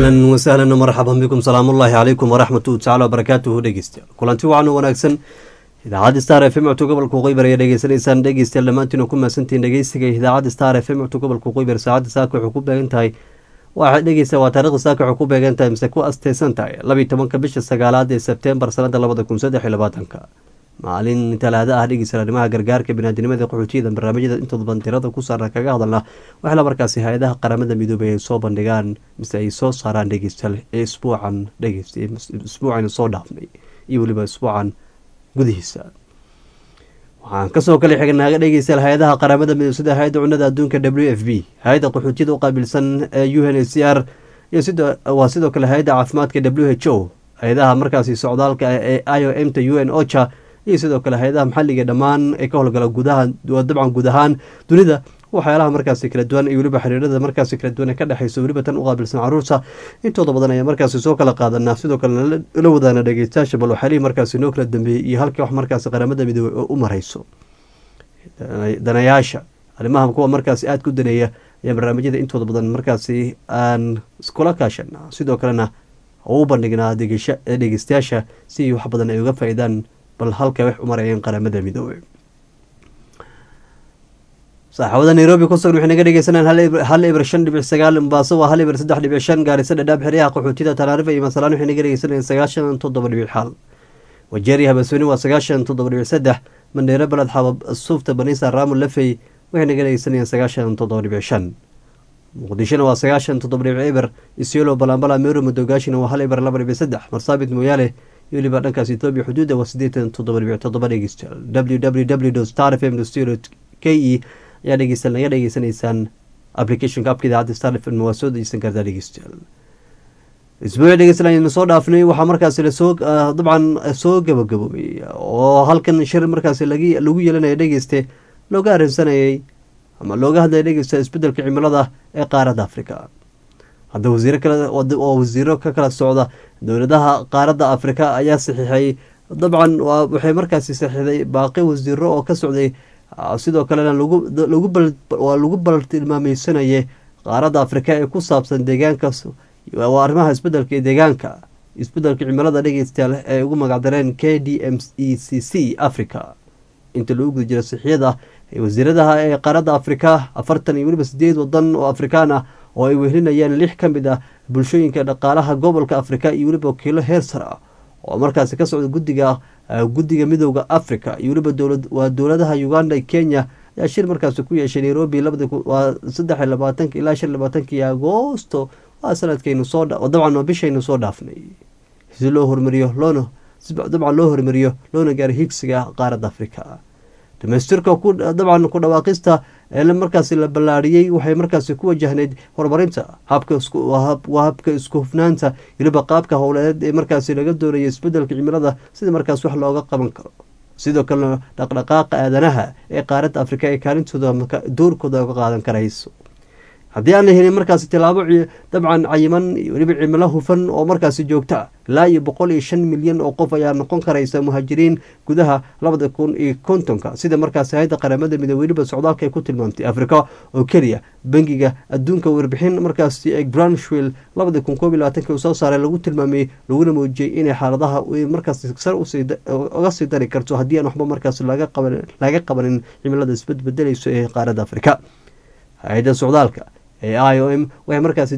ahlan wasahlan marxaban bikum salaamullaahi calaykum waraxmatu tacala wabarakaatuhu dhegeystayaal kulanti wacan wanaagsan idaacadda star f m cto gobolka qeybar ayaa dhegeysanaysaan dhegeystayaal dhammaantiin ku mahadsantihiin dhegeysiga idaacadda star f m cto gobolka qeybar saacadda saaka waxay ku beegan tahay waxaad dhegeysa waa taarikhda saaka waxay ku beegan tahay mise ku asteysan tahay labiyi tobanka bisha sagaalaad ee sebtembar sanada labada kun saddex iyo labaatanka maalin talaada ah dhegeysa arrimaha gargaarka binaadinimada qaxootiyada barnaamijyada intooda badan tirada ku saaran kaga hadalna waxla markaasi hay-adaha qaramada midoobay ay soo bandhigaan mise ay soo saaraan dhegeystayaal ee isbuucan dhegeysta isbuucan soo dhaafnay iyo weliba isbuucan gudihiisa waxaan kasoo kale xignaaga dhegeystayaal hay-adaha qaramada midoob sida hay-adda cunada adduunka w f b hay-adda qaxootiyada u qaabilsan ee u n h c r iyo waa sidoo kale hay-adda caafimaadka w h o hay-adaha markaasi socdaalka ee i o m ta u n ocha iyo sidoo kale hay-adaha maxalliga dhammaan ee ka howlgala gudaha dabcan guud ahaan dunida waxyaalaha markaasi kala duwan iyo weliba xiriirada markaasi kala duwan ee ka dhexeyso weliba tan u qaabilsan caruurta intooda badan ayaa markaasi soo kala qaadanaa sidoo kale la wadaana dhegeystayaasha bal waxyaalihii markaasi noo kala dambeeyey iyo halkii wax markaasi qaramada midoobey oo u mareyso danayaasha arrimaha kuwa markaasi aada ku daneeya ayaa barnaamijyada intooda badan markaasi aan iskula kaashana sidoo kalena u bandhignaa dhegeystayaasha si wax badan ay uga faa-idaan bal halka wax u marayeen qaramada midoobey saaxaabada nairobi kusugan waxay naga dhegeysanayaan hal ibir shan dhibic sagaal mombaaso waa hal ibir saddex dhibic shan gaarisa dhadhaab xeryaha qaxootiyada tanaarifa iyo masalaan waxay naga dhegeysanayaan sagaashan toddoba dhibic xal wajeeri habasweyne waa sagaashan toddoba dhibic saddex mandheero baled xabab suufta baniisa raamo lafey waxay naga dhegeysanayaan sagaashan toddoba dhibic shan muqdishona waa sagaashan toddoba dhibic ibir isyolo balambala meero madogaashina waa hal ibir laba dhibic saddex marsaabit mooyaale iyo weliba dhankaas etoobiya xuduudda waa siddeetan toddoba dhibic toddoba dhegeystayaal w w w star f m k e ayaa dhegeysta naga dhegeysanaysaan applicationka abka idaacadda star f m waa soo dejeysan kartaa dhegeystayaal isbuuci dhegeysanayna soo dhaafnay waxaa markaasi lasoo dabcan soo gabagaboobay oo halkan shir markaasi lagu yeelanaya dhegeyste looga arrinsanayay ama looga hadlaya dhegeysta isbedelka cimilada ee qaaradda africa hadda wasiiro kale oo wasiiro ka kala socda dowladaha qaaradda afrika ayaa saxiixay dabcan waxay markaasi saxiixday baaqi wasiiro oo ka socday sidoo kalena waa lagu baltilmaameysanayay qaaradda afrika ee ku saabsan deegaanka waa arrimaha isbedelka ee deegaanka isbedelka cimilada dhegeystayaal ee ugu magacdareen k d m e c c africa inta lagu guda jira sixiyada wasiiradaha ee qaaradda afrika afartan iyo weliba sideed wadan oo afrikaan ah oo ay wehelinayaan lix ka mid ah bulshooyinka dhaqaalaha gobolka afrika iyo weliba wakiilo heer sar ah oo markaasi ka socda gudiga guddiga midooda africa iyo weliba waa dowladaha uganda iyo kenya ayaa shir markaasi ku yeeshay nairobi waa saddex iyo labaatanka ilaa shan labaatankii agoosto waa sanadkaynu soo dabcan waa bishaynu soo dhaafnay si loo hormariyo loona dabcan loo hormariyo loona gaaro higsiga qaaradda africa dhamaystirka dabcan ku dhawaaqista ee markaasi la ballaariyey waxay markaasi ku wajahneyd horumarinta waa habka isku hufnaanta weliba qaabka howleed ee markaasi laga doonaya isbedelka cimilada sida markaas wax looga qaban karo sidoo kalena dhaqdhaqaaqa aadanaha ee qaaradda afrika ee kaalintooda doorkooda uga qaadan karayso haddii aan la helin markaasi tilaabo dabcan cayiman weliba cimilo hufan oo markaasi joogto ah ilaa iyo boqol iyo shan milyan oo qof ayaa noqon karaysa muhaajiriin gudaha labada kun iyo kontonka sida markaasi hay-adda qaramada midoobe weliba socdaalka ay ku tilmaamtay afrika oo keliya bangiga adduunka warbixin markaasi ee branshwill labada kun koob iyo labaatanki uu soo saaray lagu tilmaamay laguna muujiyey inay xaaladaha markaasi sar uga sii dari karto haddii aan waxba markaasi laga qabanin cimilada isbadbedelayso ee qaaradda afrika hay-adda socdaalka ee i o m waxay markaasi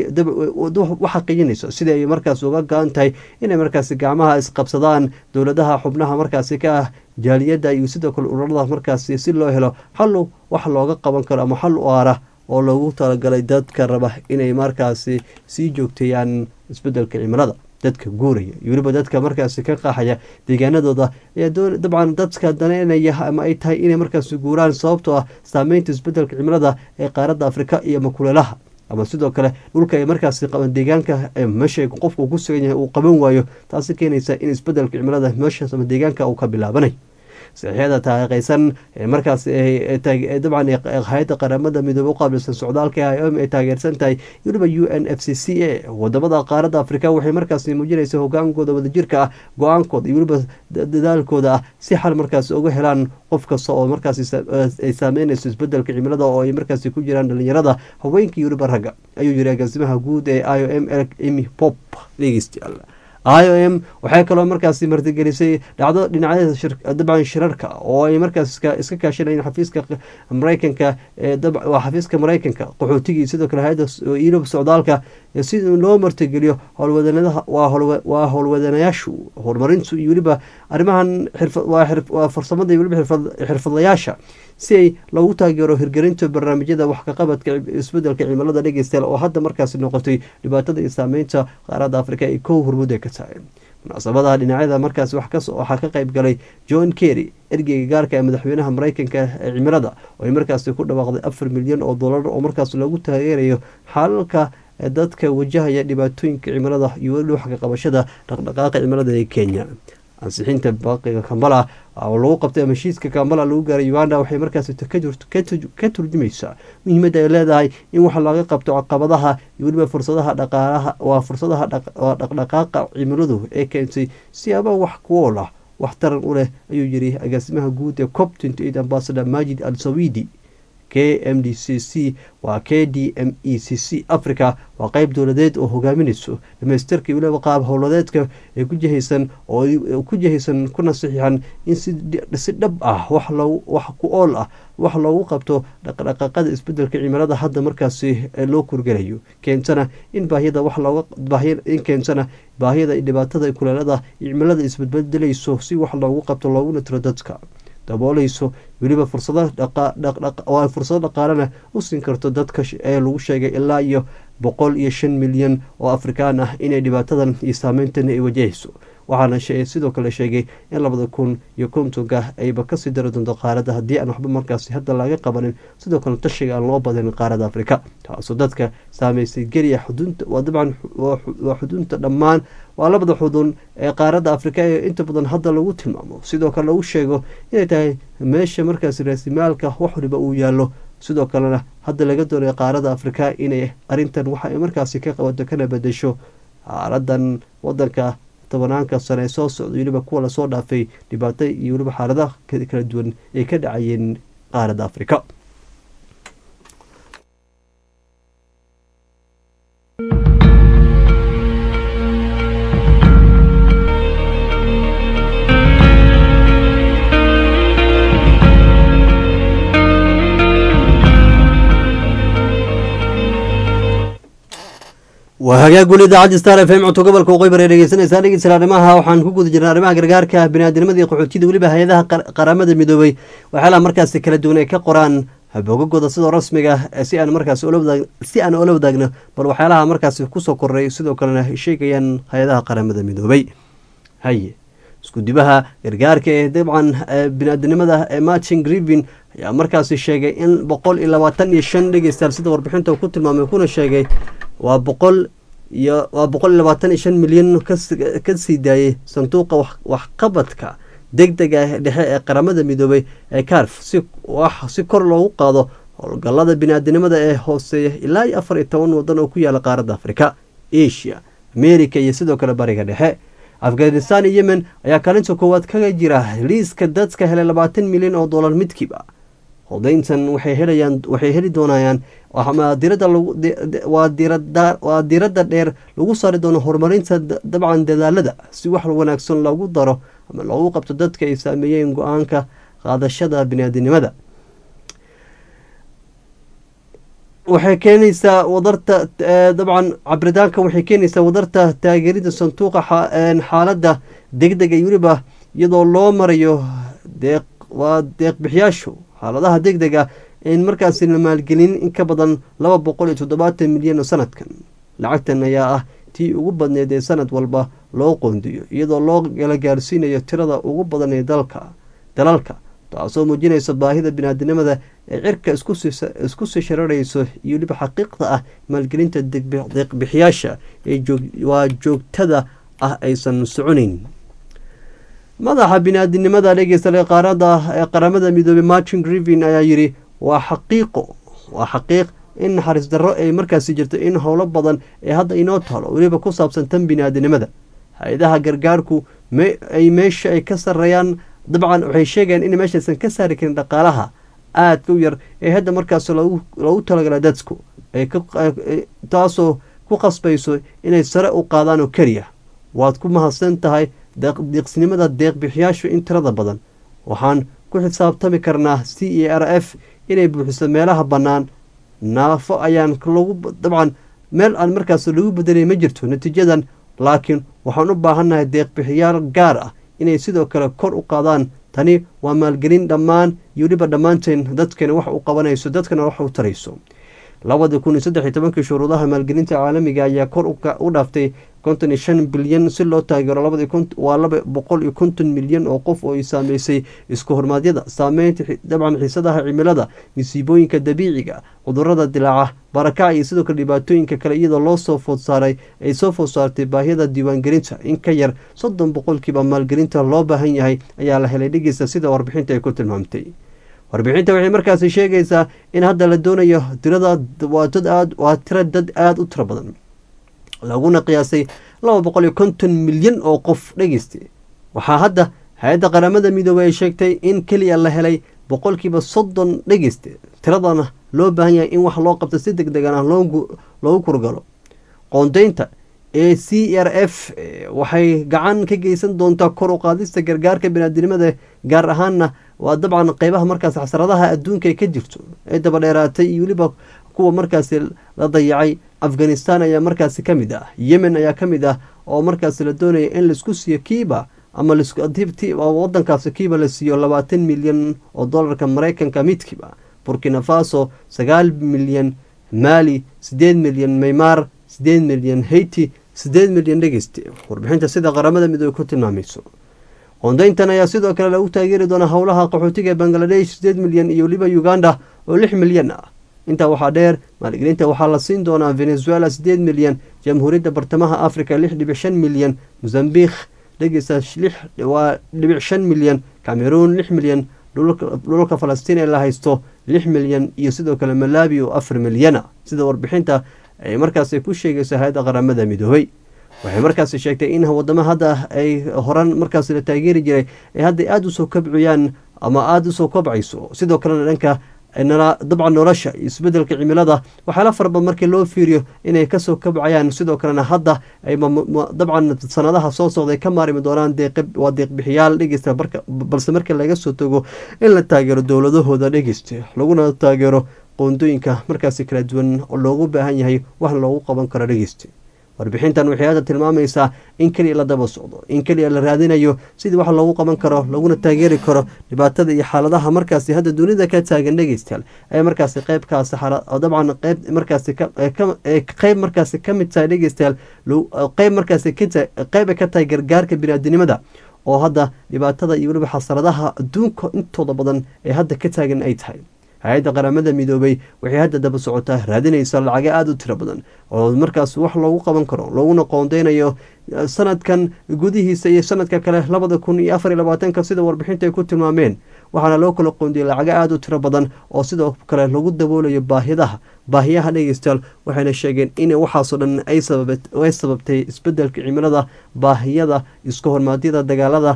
u xaqiijinayso sida ay markaas uga go-an tahay inay markaasi gacmaha isqabsadaan dowladaha xubnaha markaasi ka ah jaaliyadda iyo sidoo kale ururada markaasi si loo helo xal wax looga qaban karo ama xal u aara oo loogu talagalay dadka raba inay markaasi sii joogteeyaan isbedelka cimilada dadka guuraya iyo weliba dadka markaasi ka qaaxaya deegaanadooda ayaa dabcan dadka daneynaya ama ay tahay inay markaasi guuraan sababtoo ah saameynta isbedelka cimilada ee qaaradda afrika iyo makuleelaha ama sidoo kale dhulka ay markaasi qaban deegaanka meesha qofku ku sugan yahay uu qaban waayo taasi keenaysa in isbedelka cimilada meeshaas ama deegaanka uu ka bilaabanay saxiixyada taariikhaysan ee markaas dabcan hay-adda qaramada midoobe u qaabilsan socdaalka i o m ay taageersan tahay weliba u n f c c a wadamada qaaradda afrika waxay markaas muujinaysa hogaankooda wadajirka ah go-aankooda iyo weliba dadaalkooda ah si xal markaas uga helaan qof kasta oo markaas ay saameynayso isbedelka cimilada oo ay markaas ku jiraan dhalinyarada haweenka iyo weliba ragga ayuu yiri agaasimaha guud ee i o m emy pop dhegeystayaal i o m waxay kaloo markaasi martigelisay dhacdo dhinacyada dabcan shirarka oo ay markaas iska kaashanayeen xafiiska mareykanka waa xafiiska mareykanka qaxootigii sidoo kale hay-adda yurub socdaalka si loo martigeliyo howlwadanadaha waa howlwadanayaashu horumarintu iyo weliba arrimahan waa farsamada iyo weliba xirfadlayaasha si ay loogu taageero hirgelinta barnaamijyada wax kaqabadka isbedelka cimilada dhegeystayaal oo hadda markaasi noqotay dhibaatada iyo saameynta qaaradda afrika ay kow hormuud ay ka tahay munaasabadaha dhinacyada markaas waxaa ka qayb galay john kerry ergeyga gaarka ee madaxweynaha mareykanka ee cimilada oo ay markaasi ku dhawaaqday afar milyan oo dollar oo markaas loogu taageerayo xalalka dadka wajahaya dhibaatooyinka cimilada iyo weli wax kaqabashada dhaqdhaqaaqa cimilada ee kenya ansixinta baaqiga kambala oo lagu qabtay ama heshiiska kambala lagu gaaray uganda waxay markaas ka turjumaysaa muhiimadda ay leedahay in wax laga qabto caqabadaha iyo weliba fursadaha dhaqaalaha waa fursadaha dhaqdhaqaaqa cimiladu ee keentay siyaaba wax kuool ah wax taran u leh ayuu yiri agaasimaha guud ee cop ambasador majid al sawidi k m d c c waa k d m e c c africa waa qeyb dowladeed oo hogaaminayso dhamaystirka iyo weliba qaab howladeedka ee ku jihaysan oo ku jihaysan kuna saxiixan in si dhab ah wax wax ku ool ah wax loogu qabto dhaqdhaqaaqada isbedelka cimilada hadda markaasi loo kurgelayo keentana in baahiyada wax looga in keentana baahiyada dhibaatada kuleelada cimilada isbedbedelayso si wax loogu qabto looguna tiro dadka daboolayso weliba fursado fursado dhaqaalena u siin karto dadka ee lagu sheegay ilaa iyo boqol iyo shan milyan oo afrikaan ah inay dhibaatadan iyo saameyntan ay wajahayso waxaana sidoo kale sheegay in labada kun iyo kontonka ayba kasii dari doonto qaaradda haddii aan waxba markaasi hadda laga qabanin sidoo kale tashiga aan loo badanin qaaradda afrika taasoo dadka saameysay geliya xudunta waa dabcan waa xudunta dhammaan waa labada xudun ee qaaradda afrika ee inta badan hadda lagu tilmaamo sidoo kale lagu sheego inay tahay meesha markaasi raasimaalka wax waliba uu yaallo sidoo kalena hadda laga doonaya qaaradda afrika inay arintan waxa ay markaasi ka qabato kana bedesho xaaladan wadanka tobanaanka sane ee soo socda weliba kuwa lasoo dhaafay dhibaato iyo weliba xaaladaha kala duwan ay ka dhacayeen qaaradda afrika waa hagaag weli idaacadda star f m codka gobolka waqooyi bari dhegeysanaysaa dhegeysta arrimaha waxaan ku guda jirnay arrimaha gargaarka biniaadamada iyo qaxootiyada weliba hay-adaha qaramada midoobay waxyaalaha markaasi kala duwan ay ka qoraan bogagooda sidoo rasmiga si aan markaas si aan ula wadaagno bal waxyaalaha markaasi kusoo korray sidoo kalena sheegayaan hay-adaha qaramada midoobay haye iskudibaha gargaarka ee dabcan biniaadamnimada ee martin grivin ayaa markaasi sheegay in boqol iyo labaatan iyo shan dhegeystayaal sida warbixinta ku tilmaamay kuna sheegay waa boqol iyo waa boqol iyo labaatan iyo shan milyan ka sii daayay sanduuqa waxqabadka deg dega dhexe ee qaramada midoobay ee carf si wax si kor loogu qaado howlgallada biniaadinimada ee hooseeya ilaa iyo afar iyo toban wadan oo ku yaala qaaradda afrika asia america iyo sidoo kale bariga dhexe afghanistan iyo yemen ayaa kaalinta koowaad kaga jira liiska dadka helay labaatan milyan oo dollar midkiiba hodayntan waxay helayaan waxay heli doonayaan dirada waa diiradda dheer lagu saari doono horumarinta dabcan dadaalada si wax wanaagsan loogu daro ama loogu qabto dadka ay saameeyeen go-aanka qaadashada biniaadinimada waxay keenaysaa wadarta dabcan cabritaanka waxay keenaysaa wadarta taageerida sanduuqa xaaladda deg dega iyo weliba iyadoo loo marayo deeq waa deeqbixiyaashu xaaladaha deg dega in markaasi la maalgelin in ka badan laba boqol iyo toddobaatan milyan oo sanadkan lacagtan ayaa ah tii ugu badneed ee sanad walba loo qoondiyo iyadoo loo kala gaarsiinayo tirada ugu badan ee dalka dalalka taasoo muujinaysa baahida biniaadinimada ee cirka isku sii shararayso iyo weliba xaqiiqda ah maalgelinta deeqbixiyaasha ee waa joogtada ah aysan soconayn madaxa bini-aadinimada dhegeysta qaarada ee qaramada midoobey martin grivin ayaa yidhi waa xaqiiqo waa xaqiiq in naxariis darro ay markaasi jirto in howlo badan ee hadda inoo taalo weliba ku saabsan tan bini-aadinimada hay-adaha gargaarku ay meesha ay ka sareeyaan dabcan waxay sheegayaan in meeshaysan ka saari karin dhaqaalaha aadka u yar ee hadda markaas loogu talagala dadku taasoo ku qasbayso inay sare u qaadaan oo keliya waad ku mahadsan tahay deeqsinimada deeqbixiyaashu in tirada badan waxaan ku xisaabtami karnaa c e r f inay buuxiso meelaha bannaan naafo ayaan lagu dabcan meel aan markaas lagu bedelay ma jirto natiijadan laakiin waxaan u baahannahay deeqbixiyaal gaar ah inay sidoo kale kor u qaadaan tani waa maalgelin dhammaan iyo weliba dhammaanteen dadkana wax u qabanayso dadkana wax u tarayso labadii kun iyo saddex iyo tobankii shuruudaha maalgelinta caalamiga ayaa kor u dhaaftay konton iyo shan bilyan si loo taageero labadii waa laba boqol iyo konton milyan oo qof oo ay saameysay isku hormaadyada saameynta dabcan xiisadaha cimilada masiibooyinka dabiiciga cudurada dilaaca barakaca iyo sidoo kale dhibaatooyinka kale iyadoo loo soo food saaray ay soo food saartay baahiyada diiwaangelinta in ka yar soddon boqolkiiba maalgelinta loo baahan yahay ayaa la helay dhegeysta sida warbixinta ay ku tilmaamtay warbixinta waxay markaasi sheegaysaa in hadda la doonayo tirada waa dad aad waa tira dad aada u tiro badan laguna qiyaasay laba boqol iyo konton milyan oo qof dhegeysta waxaa hadda hay-adda qaramada midoobey ay sheegtay in keliya la helay boqolkiiba soddon dhegeysta tiradana loo baahan yahay in wax loo qabto si deg degan ah loogu kurgalo qoondeynta ee c r f waxay gacan ka geysan doontaa kor u qaadista gargaarka biniaadinimada gaar ahaanna waa dabcan qeybaha markaas xasradaha adduunka ay ka jirto ee dabadheeraatay iyo weliba kuwa markaasi la dayacay afghanistan ayaa markaasi ka mid ah yemen ayaa ka mid ah oo markaasi la doonaya in laisku siiyo kiiba ama wadankaasi kiiba la siiyo labaatan milyan oo dolarka mareykanka midkiiba burkina faso sagaal milyan maali sideed milyan maymaar sideed milyan haiti sideed milyan dhegeyste warbixinta sida qaramada midoobe ku tilmaamayso qoondeyntan ayaa sidoo kale lagu taageeri doonaa howlaha qaxootiga ee bangaladesh sideed milyan iyo weliba uganda oo lix milyan ah intaa waxaa dheer maalgelinta waxaa la siin doonaa venezuela sideed milyan jamhuuriyadda bartamaha africa lix dhibic shan milyan mozambiq dhegeysta waa dhibic shan milyan cameroon lix milyan dhulalka falastiin ee la haysto lix milyan iyo sidoo kale malawi oo afar milyana sida warbixinta ay markaas ku sheegayso hay-adda qaramada midoobey waxay markaasi sheegtay in wadamo hadda ay horan markaas la taageeri jiray ay hadda aada usoo kabciyaan ama aada usoo kobcayso sidoo kalena dhanka dabcan nolosha iyo isbedelka cimilada waxaala farabad markii loo fiiriyo inay kasoo kabcayaan sidoo kalena hadda ay dabcan sanadaha soo socday ka maarimi doonaan waa deeqbixiyaal dhegeysta balse markii laga soo tago in la taageero dowladahooda dhegeysta laguna taageero qoondooyinka markaasi kala duwan oo loogu baahan yahay waxna loogu qaban karo dhegeysta warbixintan waxay hadda tilmaamaysaa in keliya la daba socdo in keliya la raadinayo sidii wax loogu qaban karo laguna taageeri karo dhibaatada iyo xaaladaha markaasi hadda dunida ka taagan dhegeystayaal ee markaasi qeybkaasi dabcan qeyb markaasi qeyb markaasi ka mid tahay dhegeystayaal qeyb markaasi qeyb ay ka tahay gargaarka biniaadinimada oo hadda dhibaatada iyo weliba xasaradaha adduunka intooda badan ee hadda ka taagan ay tahay hay-adda qaramada midoobey waxay hadda daba socotaa raadinaysa lacago aada u tiro badan oo markaas wax loogu qaban karo looguna qoondeynayo sanadkan gudihiisa iyo sanadka kale labada kun iyo afar iyo labaatanka sida warbixinta ay ku tilmaameen waxaana loo kala qoondiyay lacago aada u tiro badan oo sidoo kale lagu daboolayo baahidaha baahiyaha dhegeystayaal waxayna sheegeen in waxaasoo dhan ay sababtay isbedelka cimilada baahiyada iska hormaadyada dagaalada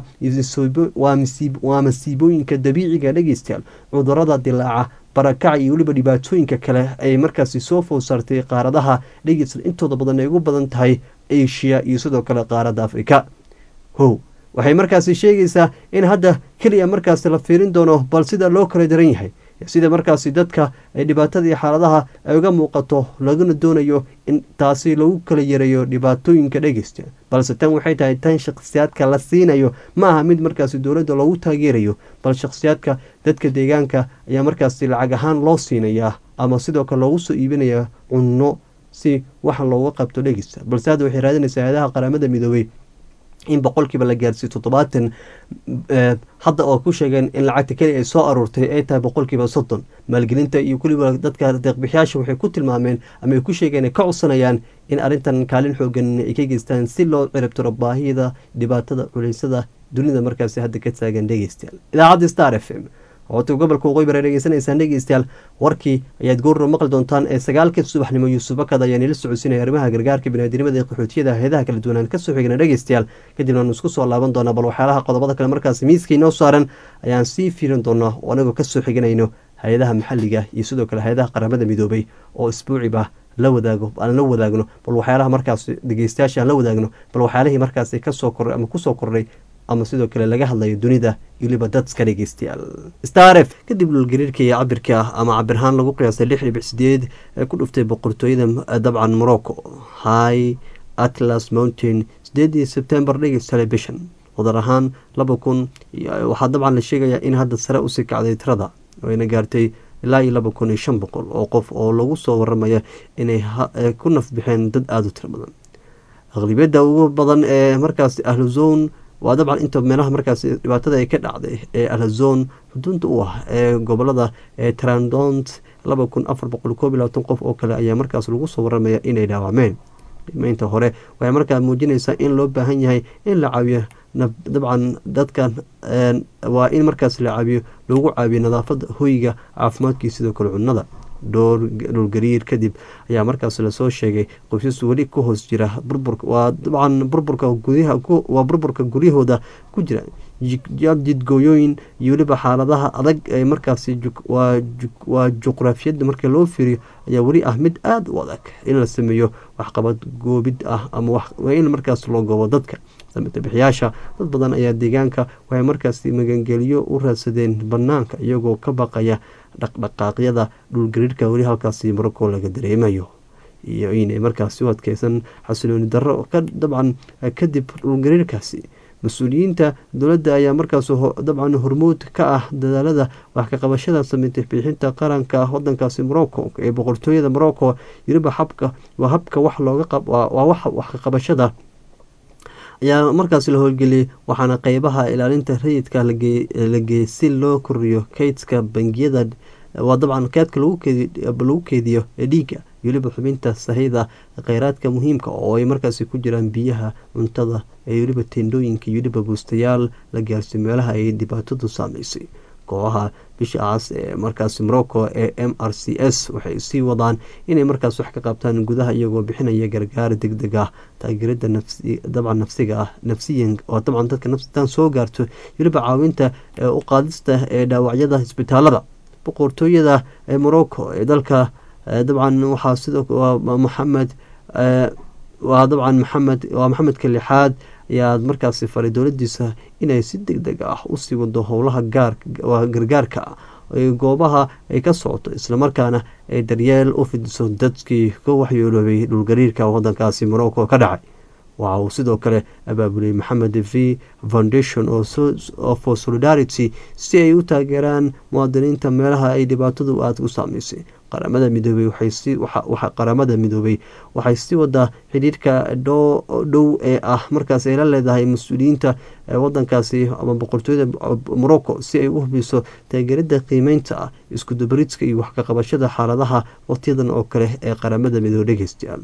waa masiibooyinka dabiiciga dhegeystayaal cudurada dilaaca barakac iyo weliba dhibaatooyinka kale ay markaasi soo food saartay qaaradaha dhegeysta intooda badan ay ugu badan tahay asia iyo sidoo kale qaaradda afrika how waxay markaasi sheegaysaa in hadda keliya markaasi la fiirin doono bal sida loo kala daran yahay sida markaasi dadka ay dhibaatada iyo xaaladaha ay uga muuqato laguna doonayo in taasi lagu kala yareeyo dhibaatooyinka dhegeysta balse tan waxay tahay tan shakhsiyaadka la siinayo ma aha mid markaasi dowladda loogu taageerayo bal shakhsiyaadka dadka deegaanka ayaa markaasi lacag ahaan loo siinayaa ama sidoo kale loogu soo iibinaya cunno si waxa looga qabto dhegeysta balse hadda waxay raadinaysaa hay-adaha qaramada midoobey in boqolkiiba la gaarsiiyo toddobaatan hadda oo ku sheegeen in lacagta keliya ay soo aruurtay ay tahay boqolkiiba soddon maalgelinta iyo weliba dadka deeqbixiyaasha waxay ku tilmaameen ama ay ku sheegeen ay ka codsanayaan in arrintan kaalin xoogan ay ka geystaan si loo ciribtiro baahida dhibaatada culeysada dunida markaasi hadda ka taagan dhegeystayaal idaacadda star f m oota gobolka waqooyi bare dhegeysanaysaan dhegeystayaal warkii ayaad goorno maqli doontaan ee sagaalka subaxnimo yuusuf bakad ayaa nila socodsiinaya arrimaha gargaarka biniaadinimada ee qaxootiyada heedaha kala duwanaan kasoo xigna dhegeystayaal kadibna aanu isku soo laaban doonaa bal waxyaalaha qodobada kale markaasi miiska inoo saaran ayaan sii fiirin doonaa oo anagoo kasoo xiganayno hay-adaha maxalliga iyo sidoo kale hay-adaha qaramada midoobay oo isbuuciba la wadaago aan la wadaagno bal waxyaalaha markaas dhegeystayaasha aan la wadaagno bal waxyaalihii markaasi kasoo kordhay ama kusoo kordhay ama sidoo kale laga hadlayo dunida weliba dadka dhegeystayaal star f kadib dhulgariirka iyo cabirka ama cabirahaan lagu qiyaasay lix dhibic sideed ee ku dhuftay boqortooyada dabcan morocco high atlas mountain sideedii sebtembar dhegeystaale bishan wadar ahaan laba kun waxaa dabcan la sheegayaa in hadda sare usii kacday tirada ayna gaartay ilaa iyo laba kun iyo shan boqol oo qof oo lagu soo waramaya inay ku nafbixeen dad aada u tiro badan aqlibiyadda ugu badan ee markaas ahluzon waa dabcan inta meelaha markaas dhibaatada ay ka dhacday ee alhazon xuduunta u ah ee gobolada trandont laba kun afar boqol koob iyo labaatan qof oo kale ayaa markaas lagu soo waramaya inay dhaawacmeen dhimeynta hore waxay markaa muujinaysaa in loo baahan yahay in la caawiyo dabcan dadkan waa in markaas la caawiyo loogu caawiyo nadaafada hoyga caafimaadkii sidoo kale cunnada dhowrgariir kadib ayaa markaas lasoo sheegay qoysas weli ku hoos jira waa dabcan burburka waa burburka guryahooda ku jira jidgooyooyin iyo weliba xaaladaha adag ee markaasi waa juqraafiyada marka loo fiiriyo ayaa weli ah mid aada u adag in la sameeyo waxqabad goobid ah ama in markaas loo goobo dadka samatabixiyaasha dad badan ayaa deegaanka waxay markaasi magangeliyo u raadsadeen banaanka iyagoo ka baqaya dhaqdhaqaaqyada dhulgariirka weli halkaasi morocco laga dareemayo iyo inay markaasi u adkeysan xasilooni darro ka dabcan kadib dhulgariirkaasi mas-uuliyiinta dowladda ayaa markaas dabcan hormuud ka ah dadaalada wax ka qabashada sameynta bixinta qaranka wadankaasi morocco ee boqortooyada morocco weliba habka waa habka wax looga waa wax ka qabashada ayaa markaas la howlgeliyay waxaana qeybaha ilaalinta rayidka la geeyay si loo koriyo kaydka bangiyada waa dabcan kaydka lagu keediyo dhiigga weliba xubinta sahayda kheyraadka muhiimka oo ay markaasi ku jiraan biyaha cuntada ee weliba tendhooyinka iyo weliba buustayaal la gaarsiyo meelaha ay dhibaatadu saameysay kooxaha bisha aas ee markaasi morocco ee m r c s waxay sii wadaan inay markaas wax ka qabtaan gudaha iyagoo bixinaya gargaar deg deg ah taageerada dabcan nafsiga ah nafsiyan oo dabcan dadka nafsitan soo gaarto weliba caawinta u qaadista ee dhaawacyada isbitaalada boqortooyada ee morocco ee dalka dabcan waxaa sidoo maxamed waa dabcan maxamed waa maxamedka lixaad ayaa markaasi faray dowladiisa inay si deg deg ah usii wado howlaha gargaarka goobaha ay ka socoto islamarkaana ay daryeel u fidiso dadkii ka waxyeeloobay dhulgariirka wadankaasi morocco ka dhacay waxa uu sidoo kale abaabulay maxamed v foundation for solidarity si ay u taageeraan muwaadiniinta meelaha ay dhibaatadu aada u saameysay qaramada midoobey qaramada midoobey waxay sii wadaa xidhiirka dhow ee ah markaas ay la leedahay mas-uuliyiinta wadankaasi ama boqortooyada morocco si ay u hubiso taageerada qiimeynta ah iskudubaridka iyo wax ka qabashada xaaladaha waqtiyadan oo kale ee qaramada midoobe dhegeystayaal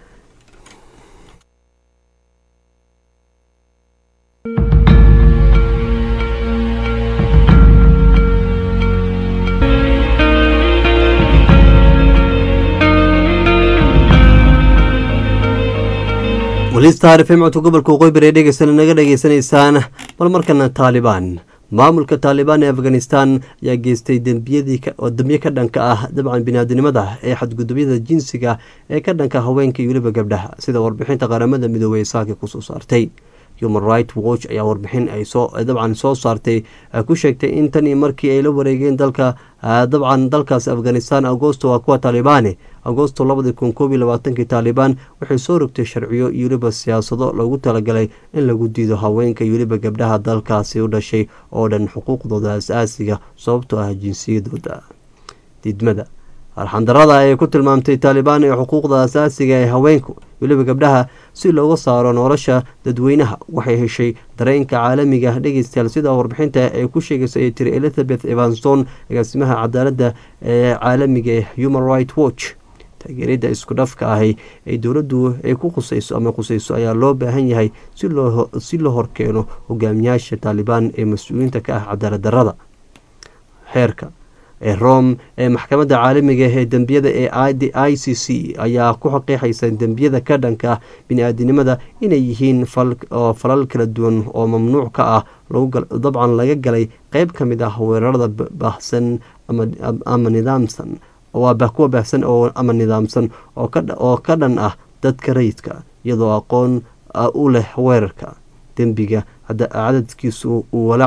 walistaar fm codka gobolka waqooyi bari ee dhegeysana naga dhegeysanaysaan bal markana taalibaan maamulka taalibaan ee afghanistan ayaa geystay dembiyadii oo dembiye ka dhanka ah dabcan biniaadinimada ee xadgudubyada jinsiga ee ka dhanka haweenka iyo weliba gabdhaha sida warbixinta qaramada midoobey ee saaki kusoo saartay human right watch ayaa warbixin ay soo dabcan soo saartay ku sheegtay in tan iyo markii ay la wareegeen dalka dabcan dalkaasi afghanistan agosto waa kuwa taalibaane agosto labadi kun koob iyo labaatankii taalibaan waxay soo rogtay sharciyo iyo weliba siyaasado loogu talagalay in lagu diido haweenka iyo weliba gabdhaha dalkaasi u dhashay oo dhan xuquuqdooda as-aasiga sababtoo ah jinsiyadooda diidmada arxandarada ay ku tilmaamtay taalibaan ee xuquuqda asaasiga ee haweenku weliba gabdhaha si looga saaro nolosha dadweynaha waxay heshay dareenka caalamiga dhegeystayaal sida warbixinta ay ku sheegaysa ay tiri elizabeth evanson agaasimaha cadaaladda ee caalamiga ee human right watch taageerada isku dhafka ahi ee dowladdu ay ku khusayso ama khusayso ayaa loo baahan yahay si loo horkeeno hogaamiyaasha taalibaan ee mas-uuliyiinta ka ah cadaalad darada xeerka ee rome ee maxkamadda caalamiga ee dembiyada ee i c c ayaa ku xaqiixaysa dembiyada ka dhanka ah bini-aadinimada inay yihiin falal kala duwan oo mamnuuc ka ah dabcan laga galay qeyb ka mid ah weerarada baahsan ama nidaamsan kuwa baahsan ama nidaamsan oo ka dhan ah dadka rayidka iyadoo aqoon u leh weerarka dembiga cadadkiisu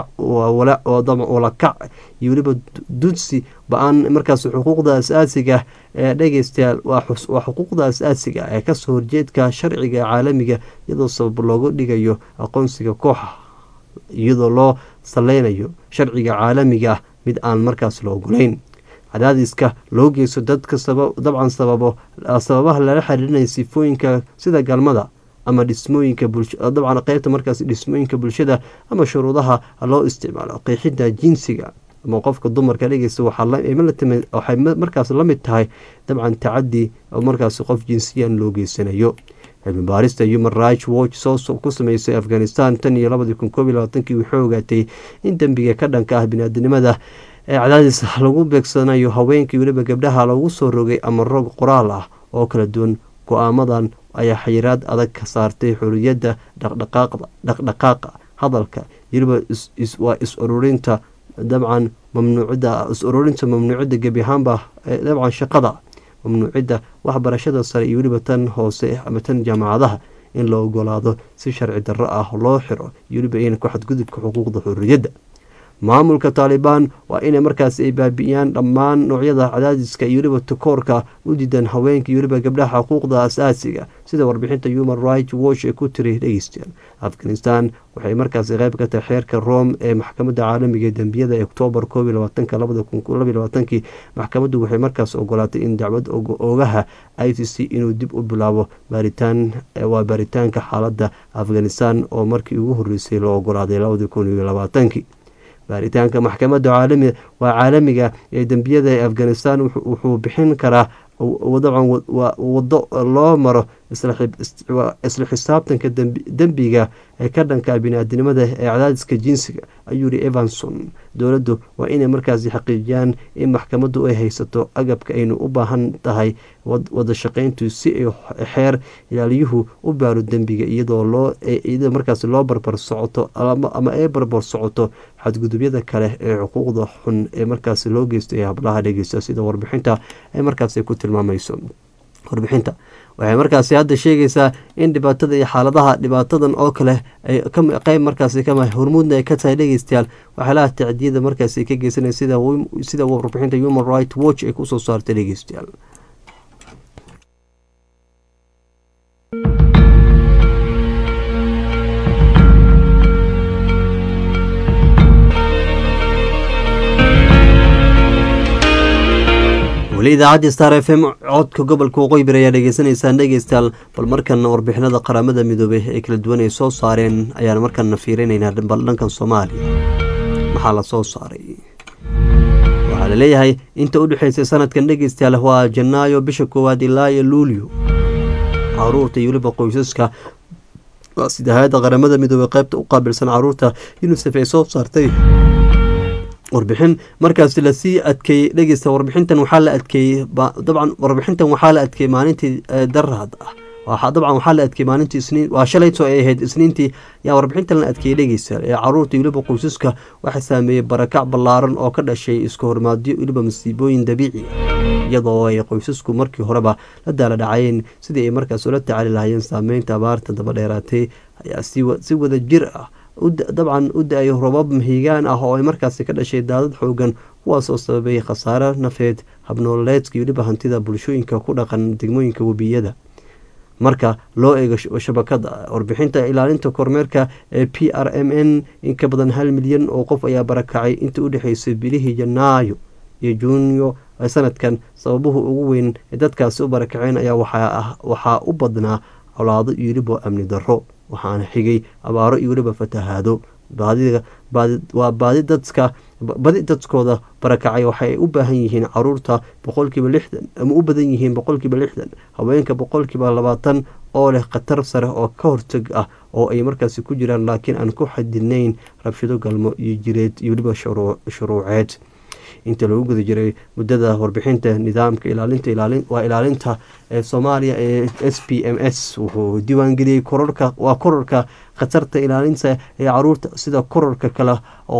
walakac iyo weliba dudsi ba-aan markaas xuquuqda as-aasiga ee dhegeystayaal waa xuquuqda as-aasiga ee kasoo horjeedka sharciga caalamiga iyadoo sabab loogu dhigayo aqoonsiga kooxa iyadoo loo saleynayo sharciga caalamiga ah mid aan markaas la ogolayn cadaadiska loo geysto dadka dabcan sababo sababaha lala xiriirinaya sifooyinka sida galmada ama dhismooyinka dabcan qeybta markaas dhismooyinka bulshada ama shuruudaha loo isticmaalo qeexida jinsiga ama qofka dumarka dhegeysta waxay markaas la mid tahay dabcan tacadi oo markaas qof jinsiyan loo geysanayo cilmi baarista human rights watch soo ku sameysay afghanistan tan iyo labadii kun koob iyo labaatankii waxay ogaatay in dembiga ka dhanka ah biniaadinimada ee cadaadis lagu beegsanayo haweenkii weliba gabdhaha lagu soo rogay ama rog qoraal ah oo kala duwan go-aamadan ayaa xayiraad adag ka saartay xoriyadda dhaqdhaqaaqa hadalka weliba waa is ururinta dabcan mamnuucida is ururinta mamnuucida gebi ahaanba dabcan shaqada mamnuucida waxbarashada sare iyo weliba tan hoose ama tan jaamacadaha in la ogolaado si sharci darro ah loo xiro iyo weliba in ku xadgudubka xuquuqda xorriyadda maamulka taalibaan waa inay markaas ay baabi'iyaan dhammaan noocyada cadaadiska iyo weliba takoorka u diidan haweenka iyo weliba gabdhaha xuquuqda as-aasiga sida warbixinta human rights watch ee ku tiri dhegeystayaal afghanistan waxay markaas qayb ka tahay xeerka rome ee maxkamadda caalamiga ee dembiyada ee oktoobar koob iyo labaatanka labada kun labaiy labaatankii maxkamaddu waxay markaas ogolaatay in dacwad oogaha i c c inuu dib u bilaabo baaritaan waa baaritaanka xaaladda afghanistan oo markii ugu horreysay loo ogolaaday labadii kun iyo labaatankii baaritaanka maxkamadda caalami waa caalamiga ee dembiyada ee afghanistan wuxuu bixin karaa dabcan wado loo maro isla xisaabtanka dembiga ee ka dhanka bini-aadinimada ee cadaadiska jinsiga ayuu yihi evanson dowladdu waa inay markaasi xaqiijiyaan in maxkamaddu ay haysato agabka aynu u baahan tahay wada shaqayntu si ay xeer ilaaliyuhu u baaro dembiga iyadoo loo iyadoo markaasi loo barbar socoto ama ay barbar socoto xadgudubyada kale ee xuquuqda xun ee markaasi loo geysto ee hablaha dhegeysta sida warbixinta ay markaasi ku tilmaamayso warbixinta waxay markaasi hadda sheegaysaa in dhibaatada iyo xaaladaha dhibaatadan oo kale ay qeyb markaasi kama hormuudna ay ka tahay dhegeystayaal waxyaalaha tacdiyada markaasi ka geysanaya sida warbixinta human right watch ay kusoo saartay dhegeystayaal weli idaacadda star f m codka gobolka waqooyi bari ayaa dhegeysanaysaan dhegeystayaal bal markan warbixinada qaramada midoobey ee kala duwan ay soo saareen ayaan markana fiirinaynaa bal dhankan soomaaliya maxaa la soo saaray waxaa laleeyahay inta u dhexeysay sanadkan dhegeystayaal waa janaayo bisha koowaad ilaa iyo luulyo caruurta iyo weliba qoysaska sida hay-adda qaramada midoobey qeybta u qaabilsan caruurta unisef ay soo saartay warbixin markaas lasii adkeeyey dhegeysta warbixintan waxaa la adkeeyey dabcan warbixintan waxaa la adkeeyey maalintii daraad ah dabcan waxaa la adkeeyey maalintii isniin waa shalayto ay ahayd isniintii yaa warbixintan la adkeeyey dhegeysta ee caruurta weliba qoysaska waxaa saameeyey barakac ballaaran oo ka dhashay iska hormaadyo weliba masiibooyin dabiici iyadoo ay qoysasku markii horeba la daala dhacayeen sidii ay markaas ula tacaali lahaayeen saameynta abaarta dabadheeraatay ayaa si wada jir ah dabcan u da-ay robab mahigaan ah oo ay markaasi ka dhashay daadad xoogan kuwaasoo sababay khasaare nafeed habnooleedka iyo weliba hantida bulshooyinka ku dhaqan degmooyinka webiyada marka loo eego shabakada warbixinta ilaalinta kormeerka ee p r m n in ka badan hal milyan oo qof ayaa barakacay inta u dhexeysay bilihii janaayo iyo juunyo sanadkan sababuhu ugu weyn ee dadkaasi u barakaceen ayaa waxaa u badnaa colaado iyo weliba amni darro waxaana xigay abaaro iyo weliba fatahaado waa baadi dadka badi dadkooda barakacay waxay u baahan yihiin caruurta boqolkiiba lixdan ama u badan yihiin boqolkiiba lixdan haweenka boqolkiiba labaatan oo leh khatar sare oo ka hortag ah oo ay markaasi ku jiraan laakiin aan ku xadidnayn rabshado galmo iyo jireed iyo weliba shuruuceed inta lagu guda jiray muddada warbixinta nidaamka ilaalinta waa ilaalinta ee soomaaliya ee s p m s wuxuu diiwaangeliyey kororka waa kororka khatarta ilaalinta ee caruurta sida kororka kale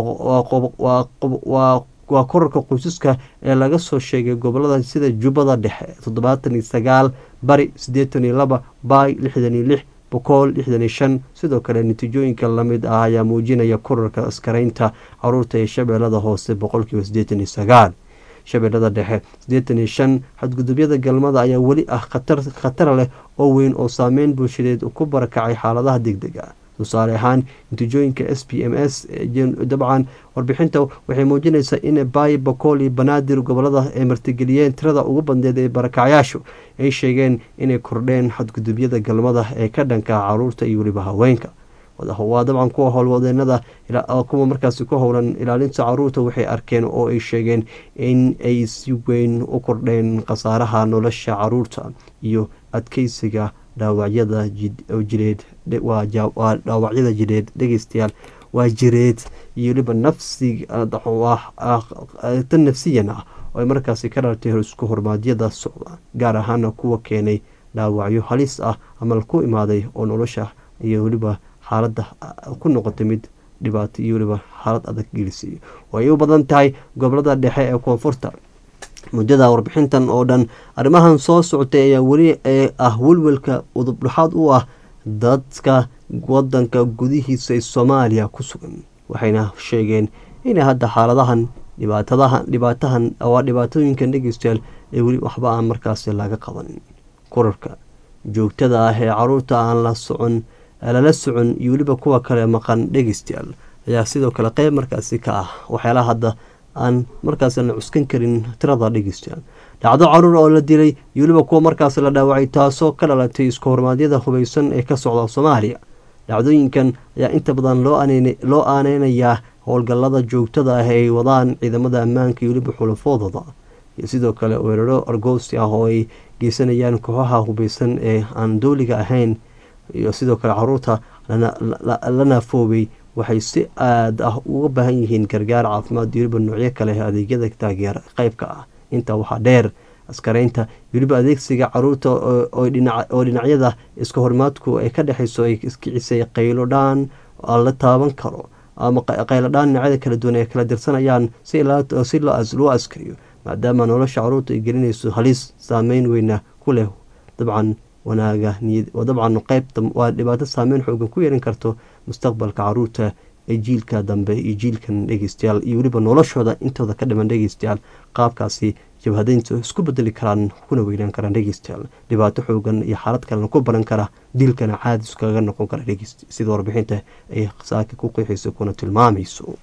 waa kororka qoysaska ee laga soo sheegay gobolada sida jubbada dhexe toddobaatan iyo sagaal bari siddeetan iyo laba baay lixdan iyo lix boqol lixdan iyo shan sidoo kale natiijooyinka lamid ah ayaa muujinaya korarka askaraynta caruurta ee shabeellada hoose boqolkiiba siddeetan iyo sagaal shabeellada dhexe siddeetan iyo shan xadgudubyada galmada ayaa weli ah khatar leh oo weyn oo saameyn bulshadeed ku barakacay xaaladaha degdega tusaale ahaan natiijooyinka s p m s dabcan warbixinta waxay muujinaysaa in baay bakool iyo banaadir gobolada ay martigeliyeen tirada ugu badneed ee barakacyaashu ay sheegeen inay kordheen xadgudubyada galmada ee ka dhanka caruurta iyo weliba haweenka waa dabcan kuwa howlwadeenada kuwa markaasi ku howlan ilaalinta caruurta waxay arkeen oo ay sheegeen in ay si weyn u kordheen khasaaraha nolosha caruurta iyo adkeysiga dhaawacyada jireed waa dhaawacyada jireed dhegeystayaal waa jireed iyo weliba nafsi tan nafsiyan ah oo ay markaasi ka dhalatay isku hormaadyada socda gaar ahaana kuwa keenay dhaawacyo halis ah ama ku imaaday oo nolosha iyo weliba xaaladda ku noqotay mid dhibaato iyo weliba xaalad adag gelisay way u badan tahay gobolada dhexe ee koonfurta muddada warbixintan oo dhan arrimahan soo socotay ayaa weli ah welwelka udubdhaxaad u ah dadka wadanka gudihiisa ee soomaaliya ku sugan waxayna sheegeen inay hadda xaaladahan dhibaatadaha dhibaatahan waa dhibaatooyinkan dhegeystayaal ee weli waxba aan markaasi laga qabanin korarka joogtada ah ee caruurta aan la socon lala socon iyo weliba kuwa kale maqan dhegeystayaal ayaa sidoo kale qeyb markaasi ka ah waxyaalaha hadda aan markaas la cuskan karin tirada dhegeystayaal dhacdo caruur oo la dilay iyo weliba kuwa markaas la dhaawacay taasoo ka dhalatay isku hormaadyada hubaysan ee ka socda soomaaliya dhacdooyinkan ayaa inta badan loo aaneynayaa howlgallada joogtada ah ay wadaan ciidamada ammaanka iyo weliba xulafoodooda iyo sidoo kale weeraro argoosi ah oo ay geysanayaan kooxaha hubaysan ee aan dooliga ahayn iyo sidoo kale caruurta la naafoobay waxay si aad ah uga baahan yihiin gargaar caafimaad iyo weliba noocyo kale adeegyada taageer qeybka ah intaa waxaa dheer askaraynta weliba adeegsiga caruurta oo dhinacyada iska hormaadku ay ka dhexayso ay iskicisay qaylo dhaan la taaban karo ama qayladhaan dhinacyada kala duwan ay kala dirsanayaan si loo askariyo maadaama nolosha caruurta ay gelinayso halis saameyn weyna ku leh dabcan wanaaga dabcan qeybta waa dhibaato saameyn xoogan ku yeelan karto mustaqbalka caruurta ee jiilka dambe iyo jiilkan dhegeystayaal iyo weliba noloshooda intooda ka dhiman dhegeystayaal qaabkaasi jabhadayntu isku bedeli karaan kuna weynaan karaan dhegeystayaal dhibaato xoogan iyo xaalad kalena ku baran kara diilkana caadis kaga noqon kara dhegeyst sida warbixinta ay saaki ku qeexayso kuna tilmaamayso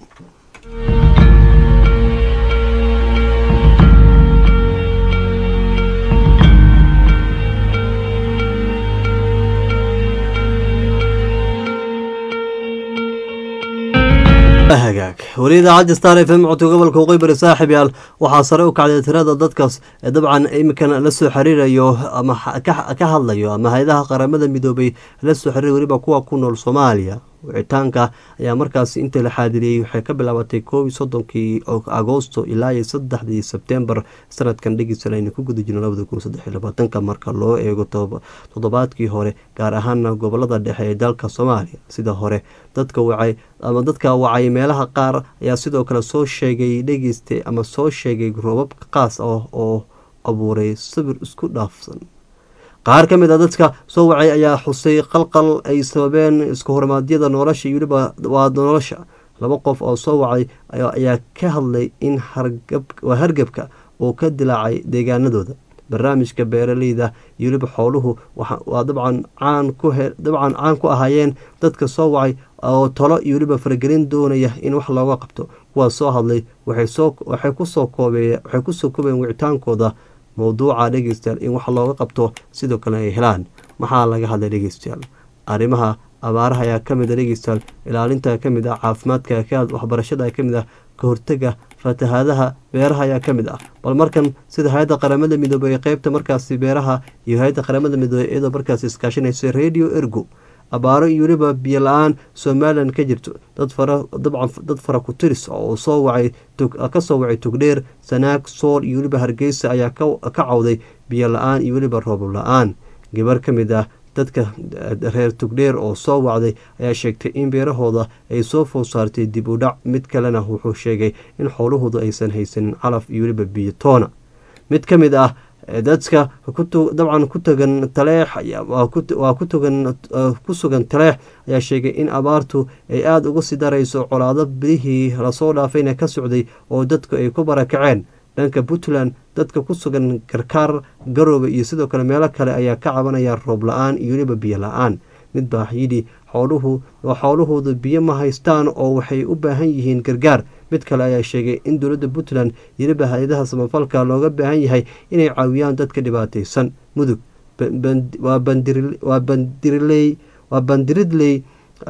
hagaag weli idaacadda star f m codka gobolka waqooyi bari saaxib yaal waxaa sare u kacday tirada dadkaas ee dabcan iminkan la soo xiriirayo ama ka hadlayo ama hay-adaha qaramada midoobay la soo xiriir weliba kuwa ku nool soomaaliya wicitaanka ayaa markaasi inta la xaadiriyey waxay ka bilaabatay koob iyo soddonkii agoosto ilaa iyo saddexdii sebtembar sanadkan dhegeysan aynu ku guda jirno labada kun saddex iyo labaatanka marka loo eego toddobaadkii hore gaar ahaana gobolada dhexe ee dalka soomaaliya sida hore dadka wacay ama dadka wacay meelaha qaar ayaa sidoo kale soo sheegay dhegeysta ama soo sheegay roobab qaas ah oo abuuray sawir isku dhaafsan qaar ka mid a dadka soo wacay ayaa xusay qalqal ay sababeen isku hormaadyada nolosha iyo weliba waa nolosha laba qof oo soo wacay ayaa ka hadlay in waa hargebka uu ka dilaacay deegaanadooda barnaamijka beeraleyda iyo weliba xooluhu waa dabcan caan dabcan caan ku ahaayeen dadka soo wacay oo talo iyo weliba faragelin doonaya in wax looga qabto kuwaas soo hadlay waxay kusoo koobeen wicitaankooda mowduuca dhegeystayaal in wax looga qabto sidoo kale ay helaan maxaa laga hadlay dhegeystayaal arrimaha abaaraha ayaa kamid a dhegeystayaal ilaalinta kamid ah caafimaadka waxbarashada kamid ah ka hortega fatahaadaha beeraha ayaa ka mid ah bal markan sida hay-adda qaramada midoobey ee qeybta markaasi beeraha iyo hay-adda qaramada midoobey iyadoo markaasi iskaashanaysa radio ergo abaaro iyo weliba biyo la-aan somalilan ka jirto dad fara dabcan dad fara ku tiris oo soo wacay ka soo wacay tugdheer sanaag sool iyo weliba hargeysa ayaa ka cawday biyo la-aan iyo weliba roob la-aan gabar ka mid ah dadka reer tugdheer oo soo wacday ayaa sheegtay in beerahooda ay soo food saartay dib u dhac mid kalena wuxuu sheegay in xoolahoodu aysan haysanin calaf iyo weliba biyo toona mid ka mid ah dadka dabcan ku tagan taleex waa kutugan ku sugan taleex ayaa sheegay in abaartu ay aada uga sii darayso colaado bilihii lasoo dhaafayna ka socday oo dadku ay ku barakaceen dhanka puntland dadka ku sugan karkaar garoobe iyo sidoo kale meelo kale ayaa ka cabanaya roob la-aan iyo weliba biyo la-aan mid baa yidhi xooluhu xoolahooda biyo ma haystaan oo waxay u baahan yihiin gargaar mid kale ayaa sheegay in dowladda puntland iyo weliba hay-adaha samafalka looga baahan yahay inay caawiyaan dadka dhibaataysan mudug waa bandiriley waa bandiridley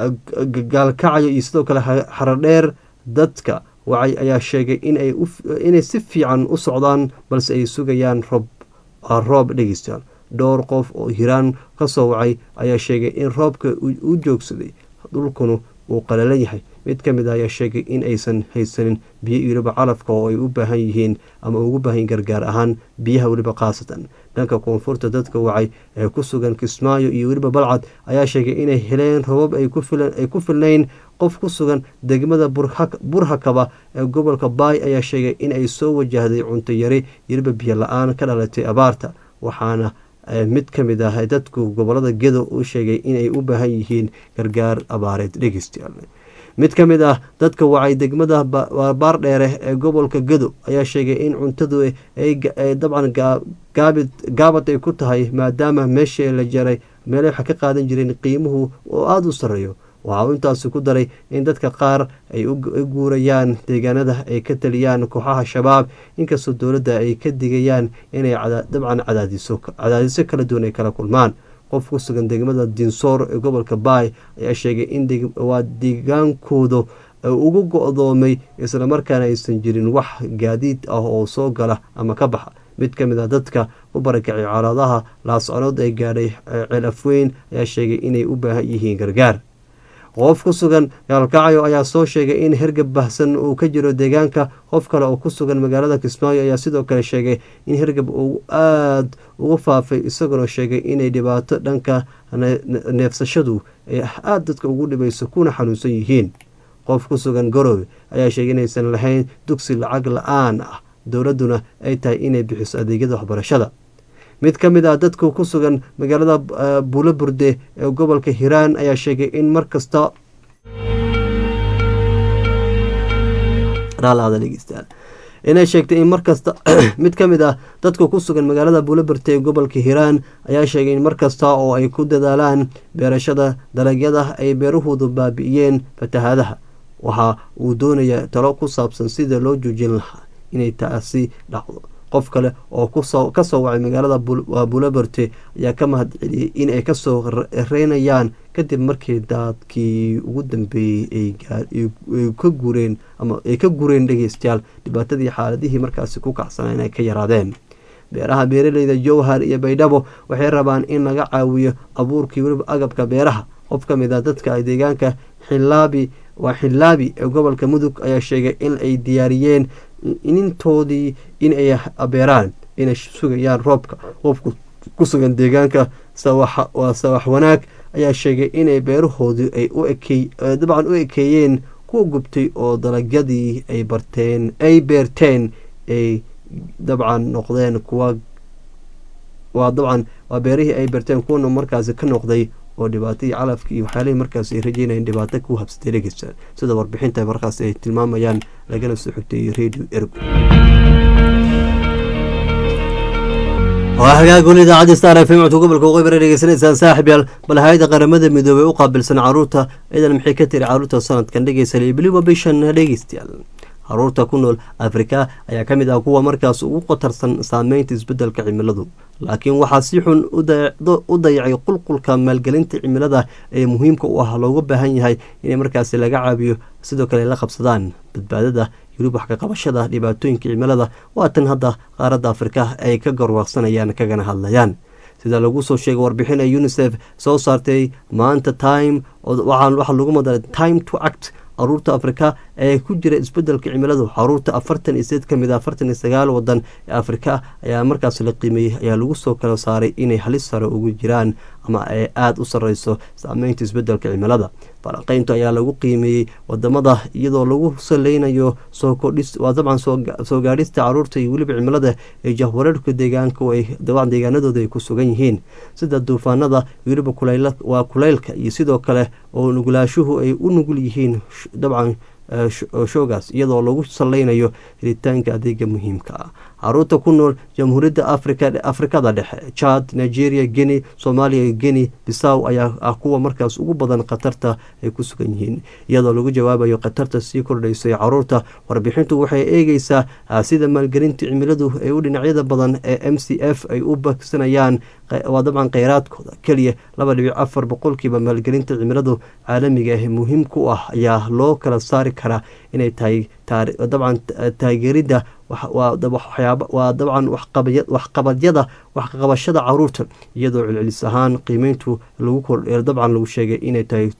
gaalkacyo iyo sidoo kale xaradheer dadka wacay ayaa sheegay inay si fiican u socdaan balse ay sugayaan roob roob dhegeystayaal dhowr qof oo hiraan ka soo wacay ayaa sheegay in roobka uu joogsaday dhulkuna uu qalalan yahay mid ka mid a ayaa sheegay in aysan haysanin biyo iyo weliba calafka oo ay u baahan yihiin ama ugu baahan gargaar ahaan biyaha weliba khaasatan dhanka koonfurta dadka wacay ee ku sugan kismaayo iyo weliba balcad ayaa sheegay inay heleen robab ay ku filnayn qof ku sugan degmada burhakaba ee gobolka baay ayaa sheegay in ay soo wajahday cunto yari iyo weliba biyo la-aan ka dhalatay abaarta waxaana mid ka mid ah dadku gobolada gedo u sheegay inay u baahan yihiin gargaar abaareed dhegeystayaal mid ka mid ah dadka wacay degmada baardheere ee gobolka gedo ayaa sheegay in cuntadu ay dabcan gaabad ay ku tahay maadaama meeshii la jaray meele waxa ka qaadan jireen qiimuhu oo aada u sarreeyo waxa uu intaasi ku daray in dadka qaar ay u guurayaan deegaanada ay ka taliyaan kooxaha shabaab inkastoo dowladda ay ka digayaan inay dabcan cadaadiso kala duwan ay kala kulmaan qof ku sugan degmada dinsoor ee gobolka baay ayaa sheegay in waa deegaankooda ugu go-doomay islamarkaana aysan jirin wax gaadiid ah oo soo gala ama ka baxa mid ka mid ah dadka u barakacay colaadaha laasconood ee gaadhay ceel afweyn ayaa sheegay inay u baahan yihiin gargaar qof ku sugan gaalkacyo ayaa soo sheegay in hergab bahsan uu ka jiro deegaanka qof kale oo ku sugan magaalada kismaayo ayaa sidoo kale sheegay in hergab uu aada ugu faafay isaguna sheegay inay dhibaato dhanka neefsashadu ay aada dadka ugu dhibayso kuna xanuunsan yihiin qof ku sugan garoobe ayaa sheegay inaysan lahayn dugsi lacag la-aan ah dowladduna ay tahay inay bixiso adeegyada waxbarashada mid ka mid ah dadku ku sugan magaalada buulo burde ee gobolka hiiraan ayaa sheegay in mar kasta inay sheegtay in mar kasta mid ka mid ah dadka ku sugan magaalada buulo burde ee gobolka hiiraan ayaa sheegay in mar kasta oo ay ku dadaalaan beerashada dalagyada ay beerahoodu baabi'iyeen fatahaadaha waxa uu doonayaa talo ku saabsan sida loo joojin lahaa inay taasi dhacdo qof kale oo ka soo wacay magaalada buulaberte ayaa ka mahad celiyey in ay kasoo reynayaan kadib markii daadkii ugu dambeeyey ay ka gureen ama ay ka gureen dhegeystayaal dhibaatadii xaaladihii markaasi ku kacsanaa inay ka yaraadeen beeraha beeraleyda jowhar iyo baydhabo waxay rabaan in laga caawiyo abuurkii weliba agabka beeraha qof ka mid a dadka deegaanka xilaabi waa xilaabi ee gobolka mudug ayaa sheegay in ay diyaariyeen inintoodii in ay abeeraan inay sugayaan roobka qofku ku sugan deegaanka waa sawax wanaag ayaa sheegay inay beerahoodii ay u ekey dabcan u ekeeyeen kuwa gubtay oo dalagyadii ay barteen ay beerteen ay dabcan noqdeen kuwa waa dabcan waa beerihii ay beerteen kuwana markaasi ka noqday oo dhibaatadii calafki iyo waxyaalihii markaas ay rajeynayeen dhibaato ku habsatay dhegeysta sida warbixinta markaas ay tilmaamayaan lagana soo xigtay radio ergo waa hagaaguna idaacadda star f m codka gobolka waqooyi bare dhegeysanaysaan saaxib yaal bal hay-ada qaramada midoobey u qaabilsan caruurta ciidan maxay ka tiri caruurta sanadkan dhegeysa libiliba bishan dhegeystayaal caruurta ku nool afrika ayaa ka mid ah kuwa markaas ugu qatarsan saameynta isbedelka cimiladu laakiin waxaa si xun u dayacay qulqulka maalgelinta cimilada ee muhiimka u ah looga baahan yahay inay markaasi laga caabiyo sidoo kale la qabsadaan badbaadada yurub wax ka qabashada dhibaatooyinka cimilada waa tan hadda qaaradda afrika ay ka garwaaqsanayaan kagana hadlayaan sida lagu soo sheegay warbixin ee unisef soo saartay maanta time waxaa lagu madaray time to act caruurta afrika ee ku jira isbedelka cimiladu caruurta afartan iyo sideed kamid a afartan iyo sagaal wadan ee afrika ayaa markaas la qiimeeyey ayaa lagu soo kala saaray inay halis sare ugu jiraan ama ay aada u sareyso saameynta isbedelka cimilada falanqeyntu ayaa lagu qiimeeyey wadamada iyadoo lagu saleynayo soo kordhis waa dabcan soo gaadhista caruurta iyo weliba cimilada ee jahwareerka deegaanka dabcan deegaanadooda ay ku sugan yihiin sida duufaanada weliba waa kuleylka iyo sidoo kale oo nugulaashuhu ay u nugul yihiin dabcan shoogaas iyadoo lagu saleynayo helitaanka adeega muhiimka ah caruurta ku nool jamhuuriyadda afrikada dhexe jad nigeria guinea soomaaliya guinea bisaw ayaa ah kuwa markaas ugu badan khatarta ay ku sugan yihiin iyadoo lagu jawaabayo khatarta sii kordhaysa ee caruurta warbixintu waxay eegeysaa sida maalgelinta cimiladu ee u dhinacyada badan ee m c f ay u bagsanayaan waa dabcan kheyraadkooda keliya laba dhibic afar boqolkiiba maalgelinta cimiladu caalamiga ah muhiim ku ah ayaa loo kala saari karaa inay tahay dabcan taageeridda waa dabcan waxqabadyada waxqabashada caruurta iyadoo celcelis ahaan qiimeyntu dabcan lagu sheegay inay tahay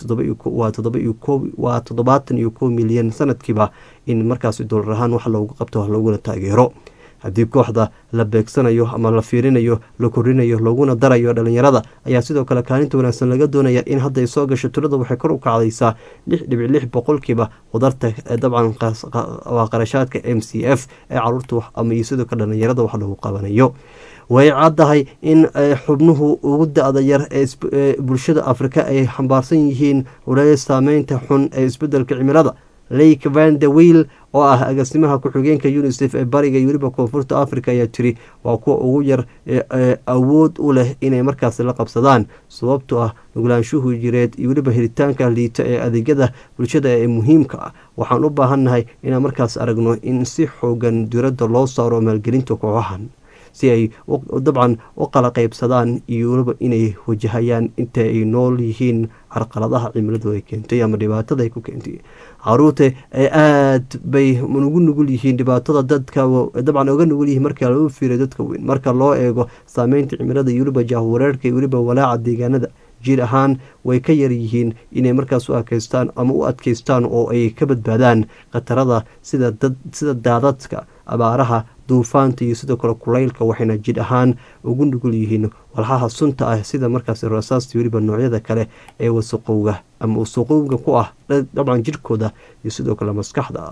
waa toddobaatan iyo kow milyan sanadkiiba in markaasi doolar ahaan wax loogu qabto looguna taageero haddii kooxda la beegsanayo ama la fiirinayo la korinayo looguna darayo dhalinyarada ayaa sidoo kale kaalinta wanaagsan laga doonaya in hadday soo gasho tirada waxay kor u kacdaysaa lix dhibic lix boqolkiiba wadarta dabcan waa qarashaadka m c f ee caruurta ama iyo sidoo kale dhalinyarada wax lagu qabanayo way caddahay in xubnuhu ugu da-da yar ee bulshada afrika ay xambaarsan yihiin walaaya saameynta xun ee isbedelka cimilada lake van de wiil oo ah agaasimaha ku-xigeenka unisef ee bariga weliba koonfurta africa ayaa tiri waa kuwa ugu yar ee awood u leh inay markaasi la qabsadaan sababtoo ah nuglaanshuhu jireed iyo weliba helitaanka liita ee adeegyada bulshada ee muhiimka ah waxaan u baahannahay inaan markaas aragno in si xoogan diradda loo saaro maalgelinta kooxahan si ay dabcan u qala qaybsadaan iyo weliba inay wajahayaan inta ay nool yihiin carqaladaha cimiladu ay keentay ama dhibaatada ay ku keentay caruurta ee aada bay ugu nugul yihiin dhibaatada dadka dabcan oga nugul yihiin marka lagu fiiriyo dadka weyn marka loo eego saameynta cimilada iyo weliba jahwareerka iyo weliba walaaca deegaanada jiir ahaan way ka yar yihiin inay markaas u adkeystaan ama u adkeystaan oo ay ka badbaadaan khatarada sida sida daadadka abaaraha duufaanta iyo sidoo kale kulaylka waxayna jidh ahaan ugu nugul yihiin walxaha sunta ah sida markaas rasaasta weliba noocyada kale ee wasaqowga ama wasaqowga ku ah dabcan jidhkooda iyo sidoo kale maskaxda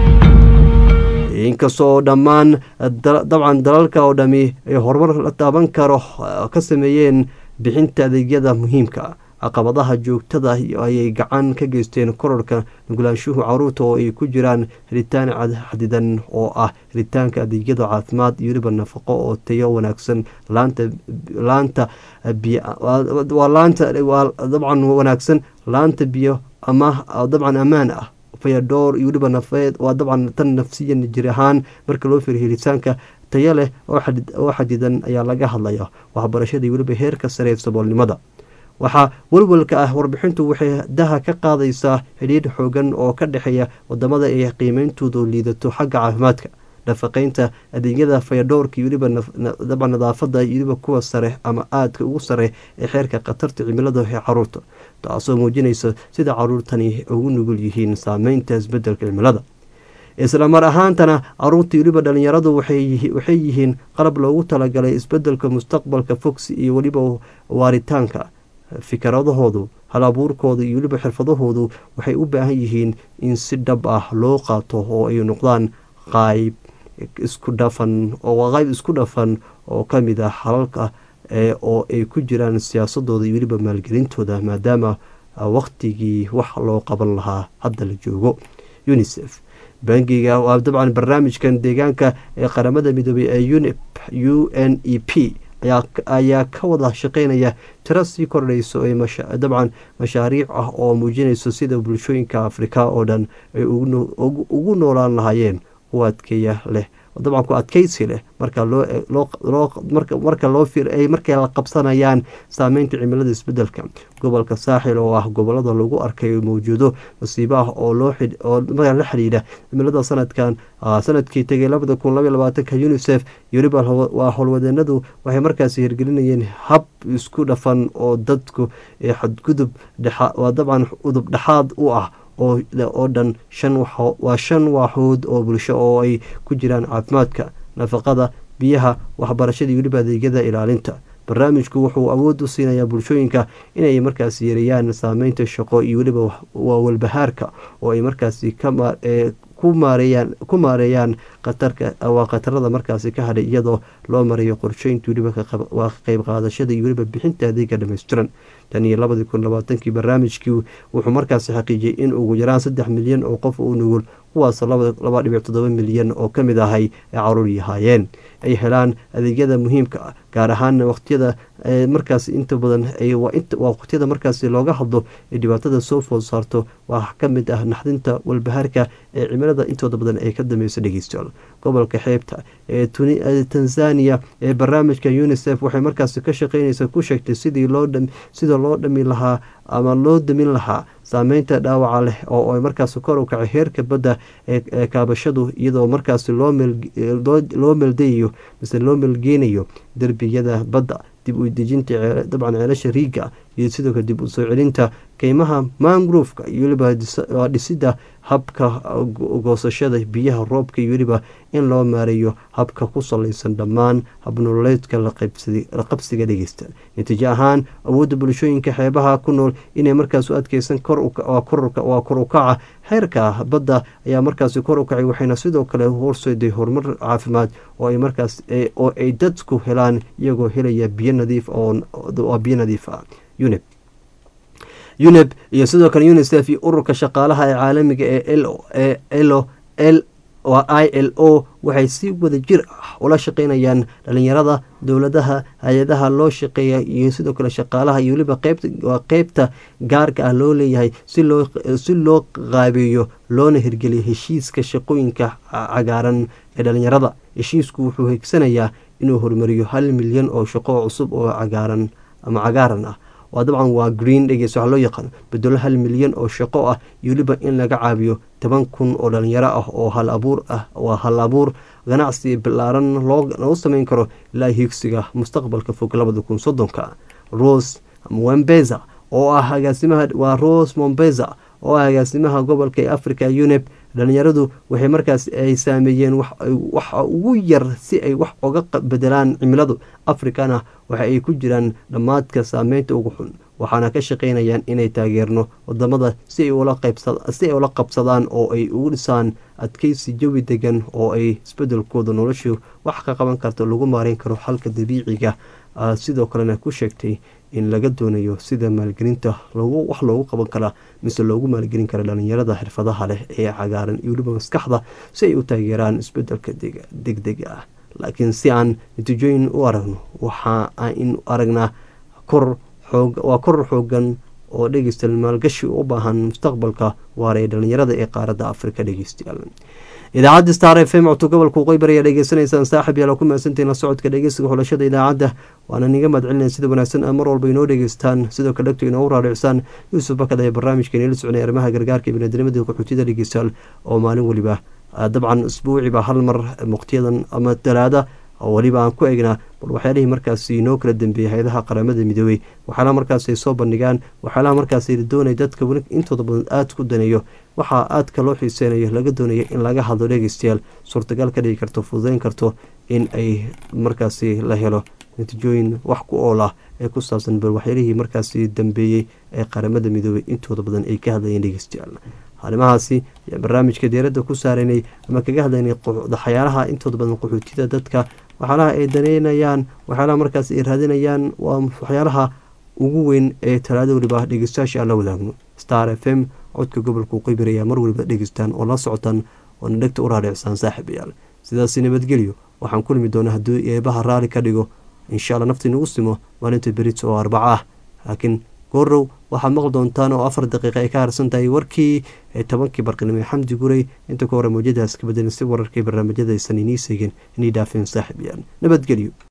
inkastoo dhammaan dabcan dalalka oo dhami ay horumar la taaban karo ka sameeyeen bixinta adeegyada muhiimka caqabadaha joogtada ayay gacan ka geysteen kororka nugulaanshuhu caruurta oo ay ku jiraan helitaan xadidan oo ah helitaanka adeegyada caafimaad iyo weliba nafaqo oo tayo wanaagsan laanta laanta waa laanta dabcan wanaagsan laanta biyo ama dabcan ammaan ah fayadhoor iyo weliba nafeed waa dabcan tan nafsiyan jir ahaan marka loo fiiriyo helitaanka tayo leh oo xadidan ayaa laga hadlaya waxbarashada iyo weliba heerka sare ee saboolnimada waxaa welwelka ah warbixintu waxay daha ka qaadaysaa xidhiidh xoogan oo ka dhexeeya wadamada ay qiimeyntoodu liidato xagga caafimaadka nafaqeynta adeegyada fayadhowrka iyo weliba daba nadaafada iyo weliba kuwa sare ama aadka ugu sare ee xeerka khatarta cimilada ee caruurta taasoo muujinaysa sida caruurtani ugu nugul yihiin saameynta isbedelka cimilada isla mar ahaantana caruurta weliba dhalinyaradu waxay yihiin qalab loogu talagalay isbedelka mustaqbalka fogsi iyo weliba waaritaanka fikradahoodu hal abuurkooda iyo weliba xirfadahoodu waxay u baahan yihiin in si dhab ah loo qaato oo ay noqdaan qayb isku dhafan oo qayb isku dhafan oo ka mid ah halalka oo ay ku jiraan siyaasadooda iyo weliba maalgelintooda maadaama waqtigii wax loo qaban lahaa hadda la joogo unisef bangiga waa dabcan barnaamijkan deegaanka ee qaramada midoobay ee unip u n e p ayaa ka wada shaqeynaya tiro sii kordhayso ee dabcan mashaariic ah oo muujinayso sida bulshooyinka afrika oo dhan ay ugu noolaan lahaayeen u adkeeya leh dabcan ku adkeysi leh marka marka loo ay markay la qabsanayaan saameynta cimilada isbedelka gobolka saaxil oo ah gobolada lagu arkay mawjuudo masiibo ah oo loo oo la xidhiidha cimilada sanadkan sanadkii tegay labada kun labaiy labaatanka unisef iyo weliba waa howlwadeenadu waxay markaasi hirgelinayeen hab isku dhafan oo dadku ee xadgudub waa dabcan udub dhexaad u ah oo dhan waa shan waaxood oo bulsho oo ay ku jiraan caafimaadka nafaqada biyaha waxbarashada iyo weliba adeegyada ilaalinta barnaamijku wuxuu awood u siinayaa bulshooyinka inay markaasi yareeyaan saameynta shaqo iyo weliba walbahaarka oo ay markaasi ku maareeyaan waa khatarada markaasi ka hadhay iyadoo loo marayo qorsheynta weliba waa qeyb qaadashada iyo weliba bixinta adeega dhammaystiran tan iyo labadii kun labaatankii barnaamijkii wuxuu markaasi xaqiijiyey in ugu yaraan saddex milyan oo qof u nugul kuwaasoo laba dhibic toddoba milyan oo ka mid ahay ay caruur yahaayeen ay helaan adeegyada muhiimka ah gaar ahaana waqtiyada markaas inta badan waa waqtiyada markaasi looga hadlo ee dhibaatada soo food saarto waa ka mid ah naxdinta walbahaarka ee cimilada intooda badan ay ka dambeyso dhegeystayaal gobolka xeebta ee tanzania ee barnaamijka unisef waxay markaasi ka shaqeynaysa ku sheegtay sidii loo sida loo dhami lahaa ama loo damin lahaa saameynta dhaawaca leh oo ay markaasi kor u kacay heerka badda ee kaabashadu iyadoo markaasi loo meeldayayo mise loo meelgeynayo derbiyada badda dib u dejinta dabcan ceelasha riiga iyo sidoo kale dib u soo celinta keymaha mangrofka iyo weliba dhisida habka goosashada biyaha roobka iyo weliba in loo maareeyo habka ku salaysan dhammaan habnololeedka la qabsiga dhegeysta natiijo ahaan awoodda bulshooyinka xeebaha ku nool inay markaas u adkeysan waa kor u kaca heerka badda ayaa markaasi kor u kacay waxayna sidoo kale horseeday horumar caafimaad oo ay markaas oo ay dadku helaan iyagoo helaya biyo nadiif oo biyo nadiif ah unib unib iyo sidoo kale unisef iyo ururka shaqaalaha ee caalamiga ee elo l waa i l o waxay si wada jir ah ula shaqeynayaan dhalinyarada dowladaha hay-adaha loo shaqeeya iyo sidoo kale shaqaalaha iyo weliba qeybtawaa qeybta gaarka ah loo leeyahay si loo qaabeeyo loona hirgeliyo heshiiska shaqooyinka cagaaran ee dhalinyarada heshiisku wuxuu higsanayaa inuu horumariyo hal milyan oo shaqo cusub oo cagaaran ama cagaaran ah waa dabcan waa green dhegeys waxa loo yaqaano bedelo hal milyan oo shaqo ah iyo weliba in laga caabiyo toban kun oo dhalinyaro ah oo hal abuur ah waa hal abuur ganacsi bilaaran loogu sameyn karo ilaa hiigsiga mustaqbalka fog labada kun soddonka rose mombeza oo ah agaasimaha waa rose mombeza oo ah agaasimaha gobolka ee africa unep dhalinyaradu waxay markaas ay saameeyeen waxa ugu yar si ay wax oga bedelaan cimiladu afrikana waxa ay ku jiraan dhammaadka saameynta ugu xun waxaana ka shaqeynayaan inay taageerno wadamada si ay ula qabsadaan oo ay ugu dhisaan adkeysi jawi degan oo ay isbedelkooda noloshu wax ka qaban karto lagu maareyn karo xalka dabiiciga sidoo kalena ku sheegtay in laga doonayo sida maalgelinta wax loogu qaban karaa mise loogu maalgelin kara dhalinyarada xirfadaha leh ee cagaaran iyo weliba maskaxda si ay u taageeraan isbedelka degdega ah laakiin si aan natiijooyin u aragno waxa in aragnaa kor waa koror xoogan oo dhegeysta maalgashi u baahan mustaqbalka waara ee dhalinyarada ee qaaradda afrika dhegeystayaal idaacadda star f m codto gobolka waqooyi ayaa dhegeysanaysaan saaxib yaala ku mahadsantahin la socodka dhegeysiga xulashada idaacadda waana niga mahadcelinaya sida wanaagsan mar walba inoo dhegeystaan sidoo kale dhegto inoogu raaricsaan yuusuf bakad ee barnaamijka inala soconay arrimaha gargaarka iyo biniadnimadii qaxootiyada dhegeystayaal oo maalin weliba dabcan isbuuciba hal mar muqtiyadan ama talaada oo weliba aan ku eegnaa bal waxyaalihii markaasi inoo kala dambeeyey hay-adaha qaramada midoobey waxyaalaha markaas ay soo bandhigaan waxyaalaha markaas doonaya dadka intooda badan aada ku daneeyo waxaa aadka loo xiiseynayo laga doonayo in laga hadlo dhegeystayaal suurtagal ka dhigi karto fududeyn karto in ay markaasi la helo natiijooyin wax ku ool ah ee ku saabsan bal waxyaalihii markaasi dambeeyey ee qaramada midoobey intooda badan ay ka hadlayeen dhegeystayaal arrimahaasi ayaa barnaamijka deeradda ku saareynay ama kaga hadlaynay waxyaalaha intooda badan qaxootida dadka waxyaalaha ay daneynayaan waxyaalaha markaas ay raadinayaan waa waxyaalaha ugu weyn ee talaado weliba dhegeystayaasha aan la wadaagno star f m codka gobolka qeybir ayaa mar waliba dhegeystaan oo la socotaan oona dhegta u raadhicsaan saaxiibayaal sidaasi nabadgelyo waxaan ku limi doonaa hadduu eebaha raali ka dhigo insha alla naftii nagu simo maalinta berit oo arbaca ah laakiin goorow waxaad maqli doontaan oo afar daqiiqa ay ka harsan tahay warkii ee tobankii barqinimo ee xamdi guray inta ka hore mawjadaas ka bedelin si wararkii barnaamijyada aysan inii seegin inii dhaafeen saaxiib yaan nabadgelyo